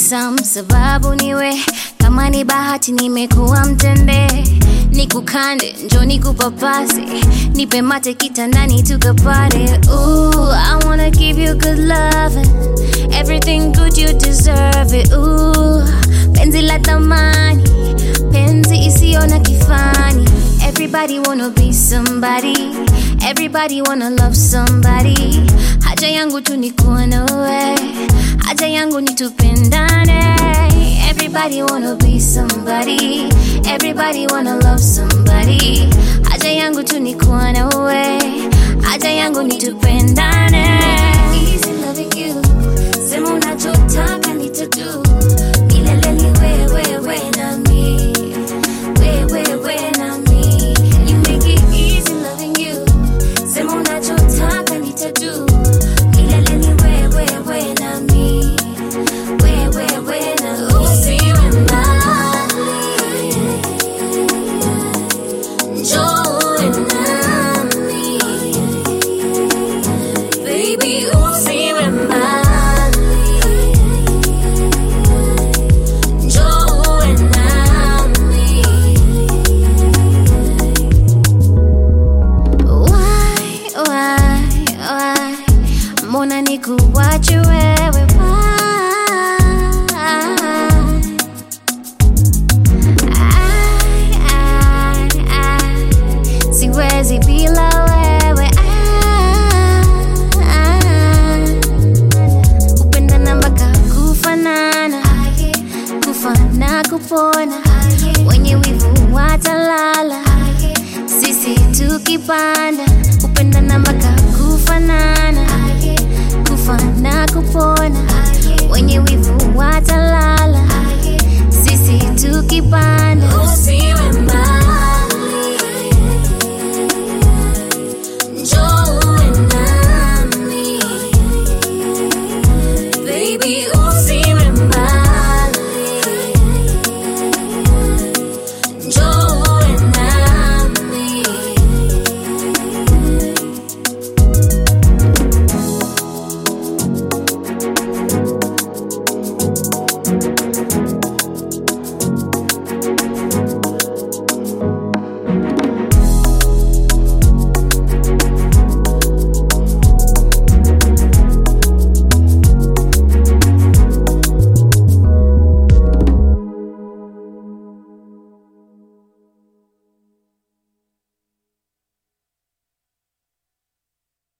handsome, sababu niwe kama ni bahati nimekuwa mtende nikukande njo nikupapase nipe mate kitandani tukapare Ooh, I wanna give you good loving everything good you deserve it Ooh, penzi la thamani penzi isiyo na kifani everybody wanna be somebody everybody wanna love somebody haja yangu tu ni kuwa nawe haja yangu ni tupendane everybody wanna be somebody everybody wanna love somebody haja yangu tu ni kuwa nawe haja yangu ni tupendane Easy loving you sema unachotaka nitadu milele ni wewe we nami wewe we nami you make it easy loving you sema unachotaka nitadu milele ni wewe we nami wewe we nami usiwe mbali njoo nami baby usiwe mbali njoo nami Why, why, why? Mbona nikuwache wewe why? Ai, ai, ai, siwezi bila wewe ai, kupendana mpaka kufanana kufana kupona wenye wivu watalala sisi tukipanda kupendana mpaka kufanana kufana kupona wenye wivu watalala sisi tukipanda usiwe mbali njoo nami baby